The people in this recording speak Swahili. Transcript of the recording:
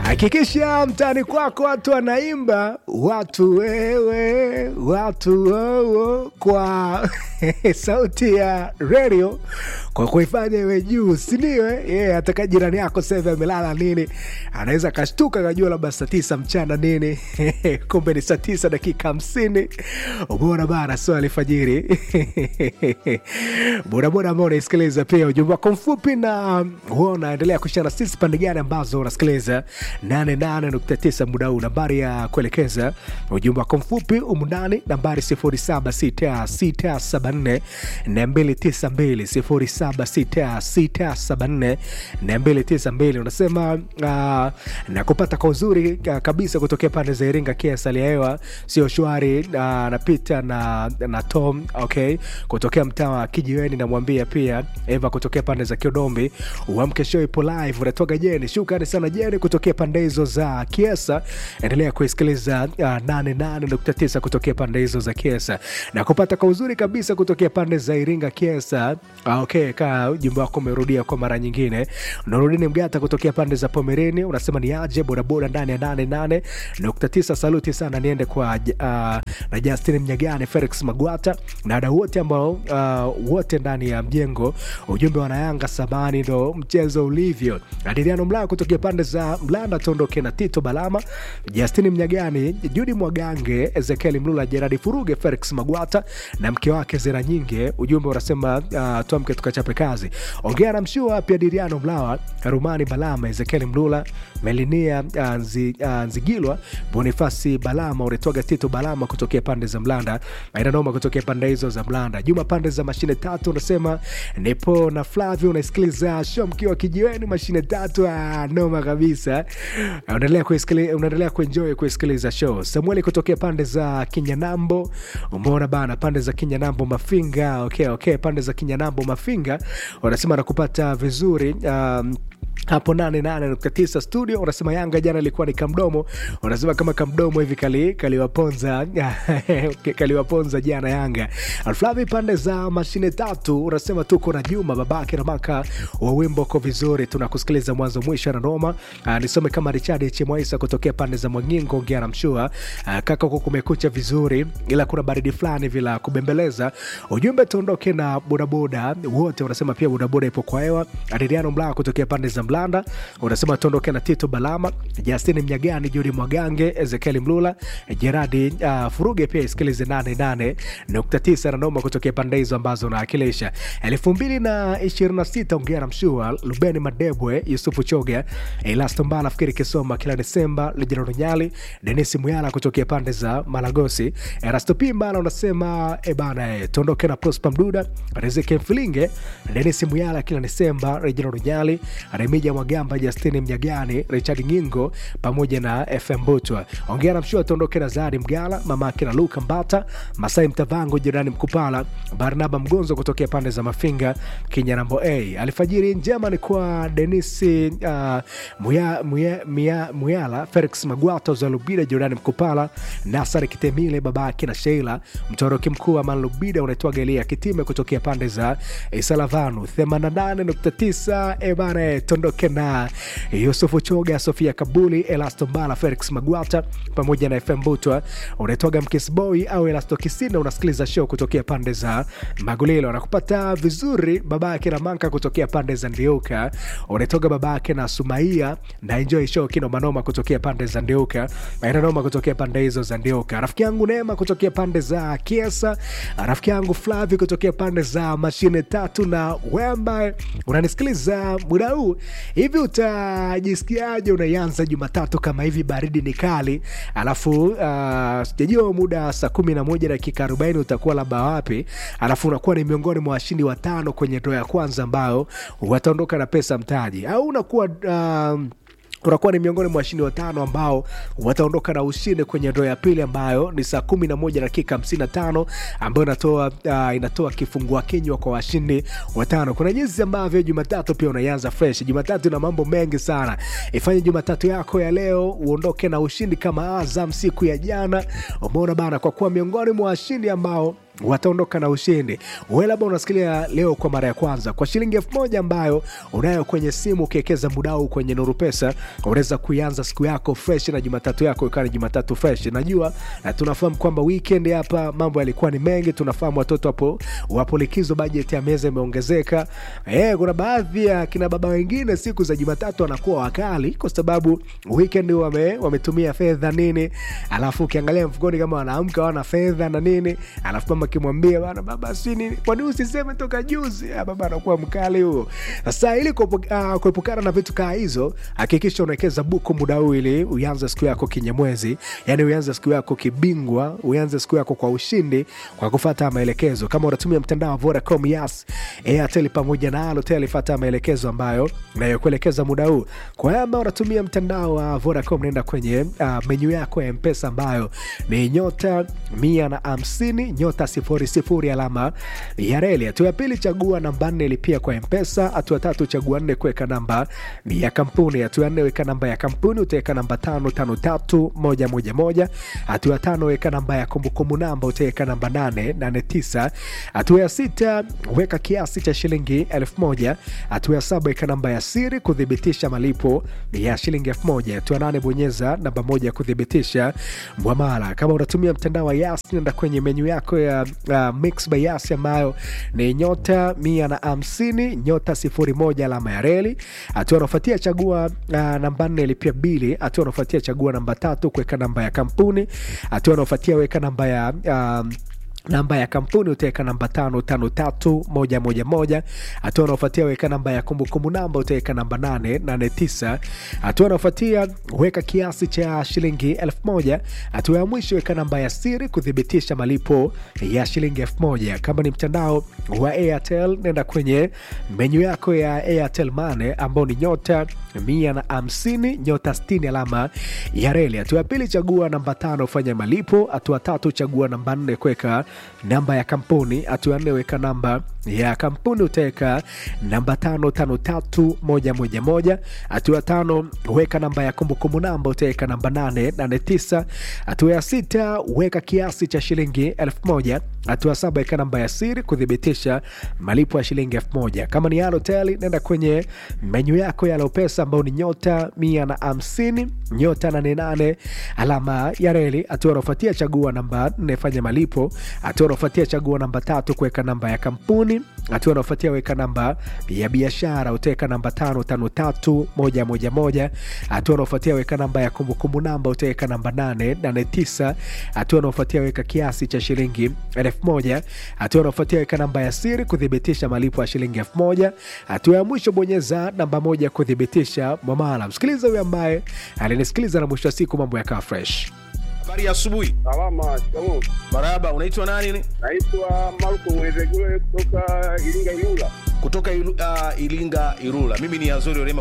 Hakikisha mtaani kwako watu wanaimba watu wewe, watu wowo kwa sauti ya redio kwa kuifanya iwe juu, sindio? Yeah, ataka jirani yako sasa amelala nini, anaweza akashtuka kajua labda saa tisa mchana nini kumbe ni saa tisa dakika hamsini. Umeona bana, sio alfajiri bodaboda ambao unaisikiliza pia ujumbe wako mfupi na huwa unaendelea kushana sisi pande gani ambazo unasikiliza 88.9 muda huu. Nambari ya kuelekeza ujumbe wako mfupi umundani nambari 076674 292 076674 292. Unasema uh, na kupata kwa uzuri uh, kabisa kutokea pande za Iringa, kiasi hali ya hewa sio shwari. Uh, napita na, na Tom okay, kutokea mtaa wa Kijiweni, namwambia pia Eva kutokea pande za Kiodombi, uamke show ipo live, unatoka Jeni. Shukrani sana Jeni kutokea pande hizo za Kiesa. Endelea kuisikiliza uh, 88.9 kutokea pande hizo za Kiesa na kupata kwa uzuri kabisa kutokea pande za Iringa Kiesa. Uh, okay, ka ujumbe wako umerudia kwa mara nyingine. Nurudini Mgata kutokea pande za Pomereni unasema ni aje bodaboda ndani ya 88.9. Saluti sana niende kwa uh, na Justin Mnyagane, Felix Magwata na wadau wote ambao uh, wote ndani ya mjengo. Ujumbe wanayanga sabani ndo mchezo ulivyo. Adriano Mlaa kutokea pande za Mlanda tuondoke na Tito Balama, Justin Mnyagani, Judi Mwagange, Ezekiel Mlula, Jeradi Furuge, Felix Magwata na mke wake Zera Nyinge. Ujumbe unasema uh, tuamke tukachape kazi. Ongea na mshua pia Adriano Mlawa, Rumani Balama, Ezekiel Mlula, Melinia uh, nzi, uh, Nzigilwa, Bonifasi Balama, unatoga Tito Balama kutokea pande za Mlanda, aina noma kutokea pande hizo za Mlanda. Juma pande za mashine tatu unasema nipo na Flavio, unasikiliza show mkiwa kijiweni mashine tatu. Ah, noma kabisa, unaendelea kuisikiliza, unaendelea kuenjoy kuisikiliza show. Samueli kutokea pande za Kinyanambo, umeona bana, pande za Kinyanambo Mafinga. Okay, okay, pande za Kinyanambo Mafinga wanasema nakupata vizuri um, hapo nane nane nukta tisa studio. Unasema Yanga jana ilikuwa ni kamdomo, unasema kama kamdomo hivi kali kaliwaponza kaliwaponza jana Yanga. Alflavi pande za mashine tatu unasema tuko na Juma babake na maka wa wimbo ko vizuri, tunakusikiliza mwanzo mwisho na noma. Uh, nisome kama Richard Chemwaisa kutokea pande za Mwangingo, ongea na mshua uh, kaka, huko kumekucha vizuri, ila kuna baridi fulani vila kubembeleza. Ujumbe tuondoke na bodaboda wote, unasema pia bodaboda ipo kwa hewa. Adriano Mlaa kutokea pande za Mlanda unasema tuondoke na Tito Balama, Justin Mnyagani, Judi Mwagange, Ezekiel Mlula, Jeradi uh, Furuge pia isikilize 88.9 na noma kutokea pande hizo ambazo unaakilisha. elfu mbili na ishirini na sita ongea na mshua Lubeni Madebwe, Yusufu Choga, Elasto Mbala, Fikiri Kisoma, kila Desemba, Lejero Nyali, Denis Muyala kutokea pande za Malagosi, Erasto Pimbala unasema ebana, e, tuondoke na Prosper Mduda, Riziki Mfilinge, Denis Muyala, kila Desemba, Lejero Nyali, Remija Mwagamba, Justini Mnyagani, Richard Ngingo pamoja na FM Butwa. Ongea na mshua tuondoke na Zari Mgala, mamake na Luka Mbata, Masai Mtavango, jirani Mkupala, Barnaba Mgonzo kutokea pande za Mafinga, Kinyanambo A. Alfajiri njema ni kwa Denisi uh, Muya, Muya, Muya, Muyala, Felix Magwato, Zalubida, jirani Mkupala, Nasari Kitemile, babake na Sheila, mtoroki mkuu wa Manlubida unaitwa Gelia Kitime kutokea pande za Isalavanu 88.9 ebana tondoke na Yusufu Choga, Sofia Kabuli, Elasto Mbala, Felix Magwata pamoja na FM Butwa. Unaitwaga Mkisboy au Elasto Kisinda, unasikiliza show kutokea pande za Magulilo. Nakupata vizuri babake na Manka kutokea pande za Ndiuka. Unaitoga babake na Sumaia na enjoy show kino manoma kutokea pande za Ndiuka. Maana noma kutokea pande hizo za Ndiuka. Rafiki yangu Neema kutokea pande za Kiesa. Rafiki yangu Flavi kutokea pande za Mashine Tatu na Wemba. Unanisikiliza muda huu hivi, utajisikiaje? Unaianza Jumatatu kama hivi, baridi ni kali, alafu uh, sijajua muda saa kumi na moja dakika arobaini utakuwa labda wapi, alafu unakuwa ni miongoni mwa washindi watano kwenye ndoo ya kwanza ambao wataondoka na pesa mtaji, au unakuwa uh, unakuwa ni miongoni mwa washindi watano ambao wataondoka na ushindi kwenye ndoo ya pili ambayo ni saa kumi na moja dakika hamsini na tano ambayo inatoa uh, inatoa kifungua kinywa kwa washindi watano. Kuna jinsi ambavyo Jumatatu pia unaianza fresh. Jumatatu ina mambo mengi sana. Ifanye Jumatatu yako ya leo uondoke na ushindi kama Azam siku ya jana. Umeona bana, kwa kuwa miongoni mwa washindi ambao wataondoka na ushindi. Wewe labda unasikilia leo kwa mara ya kwanza, kwa shilingi elfu moja ambayo unayo kwenye simu, ukiwekeza muda huu kwenye Nuru Pesa, unaweza kuianza siku yako fresh na Jumatatu yako ikawa ni Jumatatu fresh. Najua na tunafahamu kwamba weekend hapa mambo yalikuwa ni mengi, tunafahamu watoto hapo wapo likizo, bajeti ya meza imeongezeka. Eh, kuna baadhi ya kina baba wengine siku za Jumatatu wanakuwa wakali kwa sababu weekend wame, wametumia fedha nini, alafu ukiangalia mfukoni kama wanaamka wana fedha na nini, alafu mama akimwambia bana, baba si nini, kwani usiseme toka juzi? Ah, baba anakuwa mkali huo. Sasa ili kuepu- ah, kuepukana na vitu kaa hizo, hakikisha unawekeza buku muda huu ili uanze siku yako kinyamwezi, yani uanze siku yako kibingwa, uanze siku yako kwa ushindi kwa kufuata maelekezo. Kama unatumia mtandao wa Vodacom, Yas, Airtel pamoja na Halotel, fuata maelekezo ambayo nayokuelekeza muda huu. Kwa hiyo ambao unatumia mtandao wa Vodacom, nenda kwenye uh, menyu yako ya Mpesa ambayo ni nyota mia na hamsini nyota sifuri sifuri alama ya reli. Hatua ya pili, chagua namba nne lipia kwa Mpesa. Hatua ya tatu, chagua nne kuweka namba ya kampuni. Hatua ya nne, weka namba ya kampuni, utaweka namba tano tano tatu moja moja moja. Hatua ya tano, weka namba ya kumbukumbu namba, utaweka namba nane nane tisa. Hatua ya sita, weka kiasi cha shilingi elfu moja. Hatua ya saba, weka namba ya siri kuthibitisha malipo ya shilingi elfu moja. Hatua ya nane, bonyeza namba moja kuthibitisha mwamala. Kama unatumia mtandao wa Yas, nenda kwenye menyu yako ya uh, Mix by Yas ambayo ni nyota mia na hamsini nyota sifuri moja alama ya reli. Hatua unaofuatia chagua uh, namba nne lipia bili. Hatua unaofuatia chagua namba tatu kuweka namba ya kampuni. Hatua unaofuatia weka namba ya um, namba ya kampuni utaweka namba tano tano tatu moja moja moja. Hatua unaofuatia weka namba ya kumbukumbu namba utaweka namba nane nane tisa. Hatua unaofuatia weka kiasi cha shilingi elfu moja. Hatua ya mwisho weka namba ya siri kuthibitisha malipo ya shilingi elfu moja. Kama ni mtandao wa Airtel, nenda kwenye menyu yako ya Airtel Money ambao ni nyota mia na hamsini nyota sitini alama ya reli. Hatua ya pili chagua namba tano fanya malipo. Hatua tatu chagua namba nne kuweka namba ya kampuni. Hatua ya nne weka namba ya kampuni utaweka namba tano tano tatu moja moja moja. Hatua ya tano weka namba ya kumbukumbu namba utaweka namba nane nane tisa. Hatua ya sita weka kiasi cha shilingi elfu moja. Hatua ya saba weka namba ya siri kuthibitisha malipo ya shilingi elfu moja. Kama ni Halotel nenda kwenye menyu yako ya Alopesa ambao ni nyota mia na hamsini nyota nane nane alama ya reli. Hatua unaofuatia chagua namba nne fanya malipo. Hatua unaofuatia chagua namba tatu kuweka namba ya kampuni. Hatua unaofuatia weka namba ya biashara utaweka namba tano tano tatu moja moja moja. Hatua unaofuatia weka namba ya kumbukumbu namba utaweka namba nane nane tisa. Hatua unaofuatia weka kiasi cha shilingi elfu moja. Hatua unaofuatia weka namba ya siri kuthibitisha malipo ya shilingi elfu moja. Hatua ya mwisho bonyeza namba moja kuthibitisha mwamala. Msikiliza huyo ambaye alinisikiliza na mwisho wa siku mambo yakawa fresh. Habari ya asubuhi. Salama, shikamoo. Marahaba, unaitwa nani? Naitwa Marko Mwezegule kutoka Iringa Ilula. Kutoka Ilu, uh, Ilinga Irula. Mimi ni Azori Orema